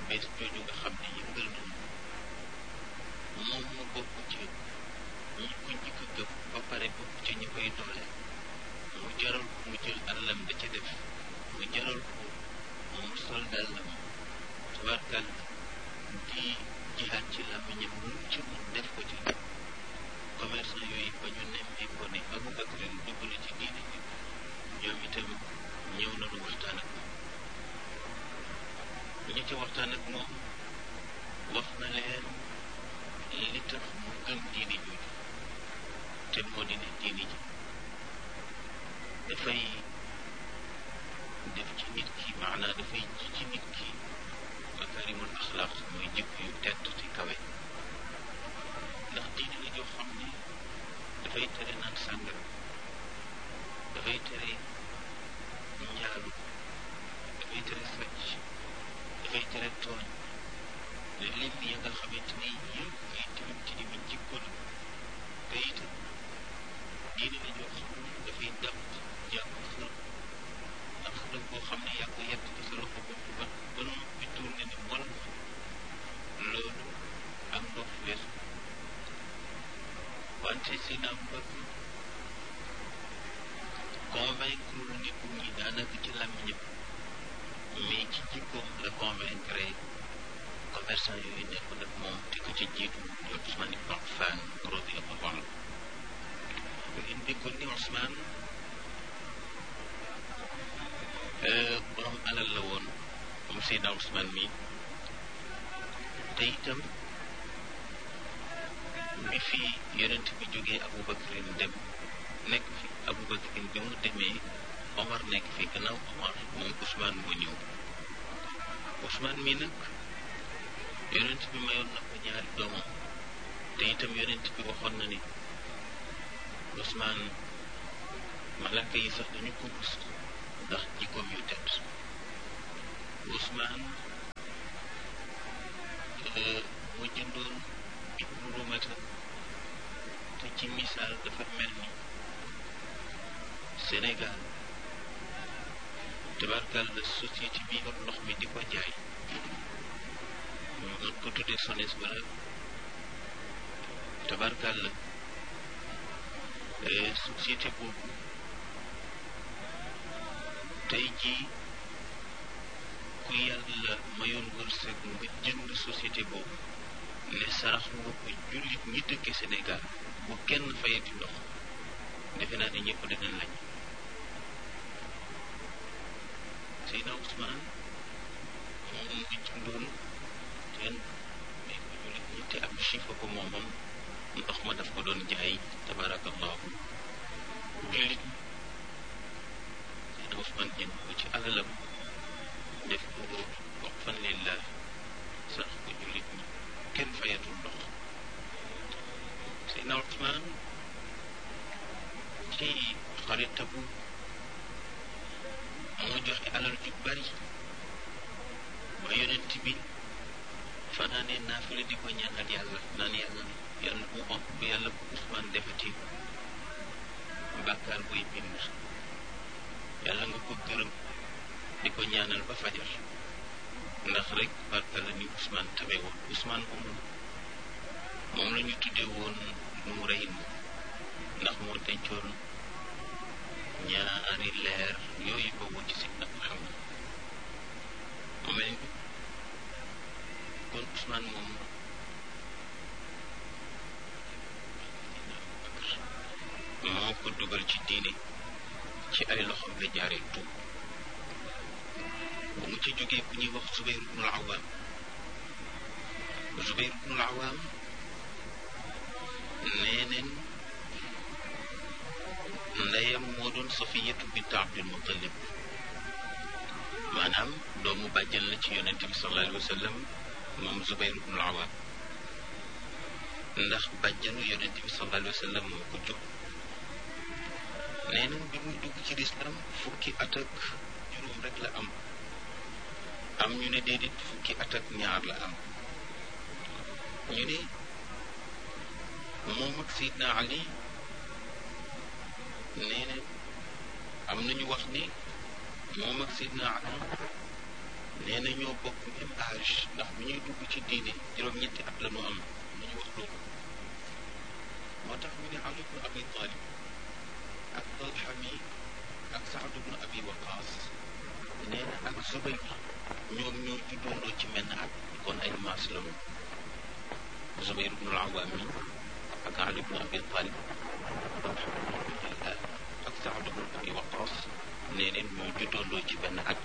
bees jooju nga xam ne yëngal na moom moo bokk ci ñi ko njëkk a gëm ba pare bokk ci ñi koy doole mu jaral ko mu jël alalam da ca def mu jaral ko mu sol dàllam tubaarkal di jihaat ci làmmiñam lu ci mun def ko ci commerçant yooyu ba ñu nemmee ko ne Abubakar dugg na ci diine ji ñoom itam ñëw na lu waxtaan ak moom ñi ci waxtaan ak moom wax na leen li tax mu gëm diine jooju te moo di ne diine ji dafay def ci nit ki maanaa dafay ji ci nit ki makarimul axlaaq mooy jikko yu tedd ci kawe ndax diine la joo xam ne dafay tere naan sàngara dafay tere njaalu dafay tere sàcc dafay tere tooñ lim ya nga xamante ni yëpp ay tilim ci limi jikko la te itam diine la joo xam ne dafay dàq jàpp xërëm ndax xërëm boo xam ne yaa ko yett ci sa loxo bopp ba ba noppi tourné ni mol loolu ak ndox weesu wante si naam bëgg convaincre nit ñi daanaka ci làmmiñam mais ci jikkoom la convaincre commerçant yooyu nekk nag moom te ko ci jiitu di Ousmane Ibn Affan radiyallahu anhu ngeen déggoon ni Ousmane borom alal la woon moom Seydina Ousmane mi te itam bi fi yonent bi jógee Aboubacarin dem nekk fi Aboubacarin bi mu demee Omar nekk fi gannaaw Omar moom Ousmane moo ñëw Ousmane mi nag yonent bi mayoon na ko ñaari doomam te itam yonent bi waxoon na ni Ousmane malaka yi sax dañu ko rus ndax jikkoom yu tedd Ousmane mu jëndoon ibnu rumata te ci misaal dafa mel ni Sénégal tabarkal la société bi yor ndox mi di ko jaay mën ko tuddee SONES wala tabarkal la société boobu tey jii ku yàlla mayoon wërsëg nga jënd société boobu ne sarax nga ko jullit ñi dëkke Sénégal bu kenn fayati ndox defe naa ne ñëpp danañ lañ Seydina Ousmane moom mu jëndoon teen may ko jullit ñi te am chiffre ko moomam ndox ma daf ko doon jaay tabarakallahu jullit ñi Seydina Ousmane jënd ko ci alalam def ko wax fan lillah sax ko jullit ñi kenn fayatul ndox Seydina Ousmane ci xarit tabu moo joxe alal ju bari ba yonent bi fanaanee naafila di ko ñaanal yàlla naan yàlla yàlla bu om bu yàlla bu Ousmane defati bàkkaar buy bind yàlla nga ko gërëm di ko ñaanal ba fajar ndax rek barka la ni Ousmane tabe woon Ousmane moom moom la ñu tuddee woon nu rey ndax moo dencoon ñaari leer yooyu boobu ci Seydina Muhammad mu mel ni kon Ousmane moom moo ko dugal ci diine ci ay loxoom la jaaree tuub bu mu ci jógee ku ñuy wax Zubayr ibnul Awaam Zubayr ibnul Awaam nee neen ndeyam moo doon Safiyatu bint Abdul Muttalib maanaam doomu bàjjan la ci yonente bi sallallahu alayhi wa sallam moom Zubayr ibnul Awaam ndax bàjjanu yonente bi sallallahu alayhi wa sallam moo ko jóg nee nañ bi muy dugg ci lislaam fukki at ak juróom rek la am am ñu ne déedéet fukki at ak ñaar la am ñu ne moom ak Seydina Ali nee na am nañu wax ni moom ak Seydina Ali nee na ne ñoo bokk même âge ndax bu ñuy dugg ci diine juróom-ñetti at la ñu am nañu wax loolu moo tax ñu ne Ali ibn Abi Talib ak Talha mi ak Saad ibn Abi Waqaas nee na ak Zubayr ñoom ñoo juddoondoo ci menn at kon ay maas la ñu Zubayr ibn al-Awwam mi ak Ali ibn Abi Talib ak Saad ibn Abi Waqaas nee neen ñoo juddoondoo ci benn at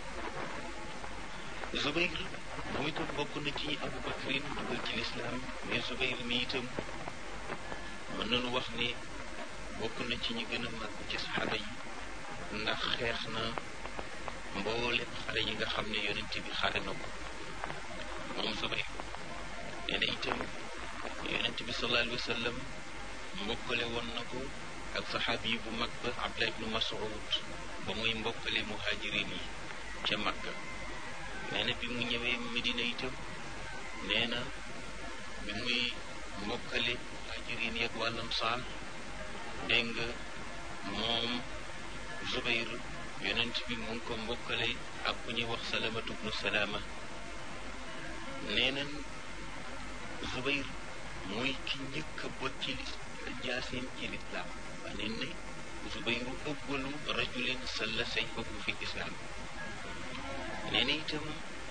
Zubayr moom itam bokk na ci Abu Bakrin dugal ci lislaam mais Zubayr mi itam mën nañu wax ni bokk na ci ñi gën a mag ci saxaaba yi ndax xeex na mboolem xale yi nga xam ne yonent bi xare na ko moom Zubayr nee na itam yonent bi sallallahu alayhi wa sallam mbokkale woon na ko ak saxaabi yi bu mag ba Abdullah ibnu Mas'ud ba muy mbokkale muhajirin yi ca Makka nee na bi mu ñëwee Medina itam nee na bi muy mbokkale muhajirin yi ak wàllam saal dégg nga moom Zubayr yonent bi mu ngi ko mbokkale ak ku ñuy wax salamatu bnu salaama nee nañ Zubayr mooy ki njëkk a bot ci jaaseem ci lislaam waa neen ne Zubayru ëggalu rajulin salla sayfahu fi islaam nee na itam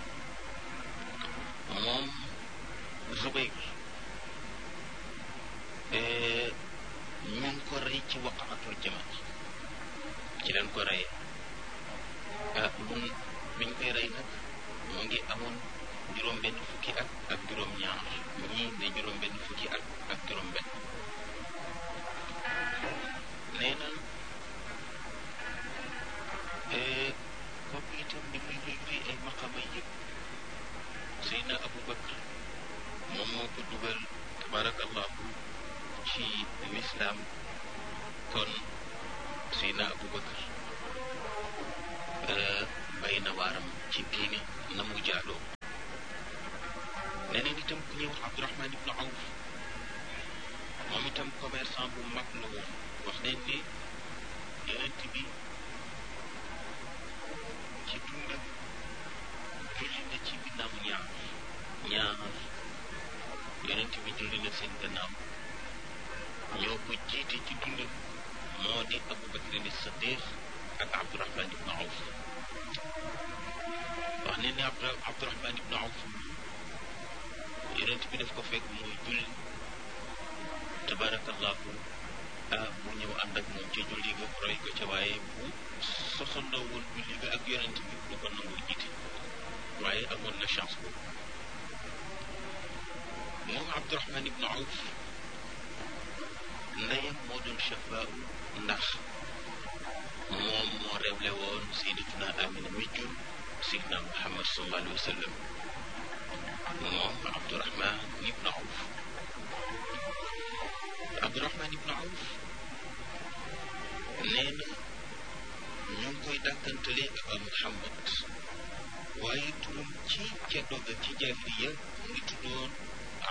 moom Zubayr ñu ngi ko rey ci waqaatul jamal ci leen ko reyee ah mun biñ koy rey nag mu ngi amoon juróom benn fukki at ak juróom ñaar ñii ne juróom benn fukki at ak juróom benn nee na kooku itam li muy luy luy ay maqama yëpp Seydina Abu Bakr moom moo ko dugal tabarakallahu ci lislaam kon Seydina Abu Bakr bay na waaram ci diine na mu jaadoo neneen itam ku ñuy wax Abdurahman ibnu Awf moom itam commerçant bu mag la woon wax nañ ni yonent bi ci dundam julli na ci ginnaaw ñaar ñaar yonent bi julli na seen gannaaw ñoo ko jiite ci dundam moo di Abu Bakrin Siddiq ak Abdurahman ibnu Awf wax ne ni Abdurahman ibnu Awf yonent bi daf ko fekk muy julli tabarakallahu ah mu ñëw ànd ak moom ca julli ga roy ko ca waaye bu sosandoo woon julli ga ak yonent bi du ko nangu jiite waaye amoon na chance boobu moom Abdurahman ibnu Awf ndeyam moo doon chafaa ndax moom moo rewle woon sayyidatuna Amina mi jur Seydina Muhammad sallallahu alayhi wa sallam moom Abdurahman ibnu Awf Abdurahman ibnu Awf nee na ñu ngi koy dàkkantale Aba Muhammad waaye turam ci ca doga ci jaahiliya mu ngi tuddoon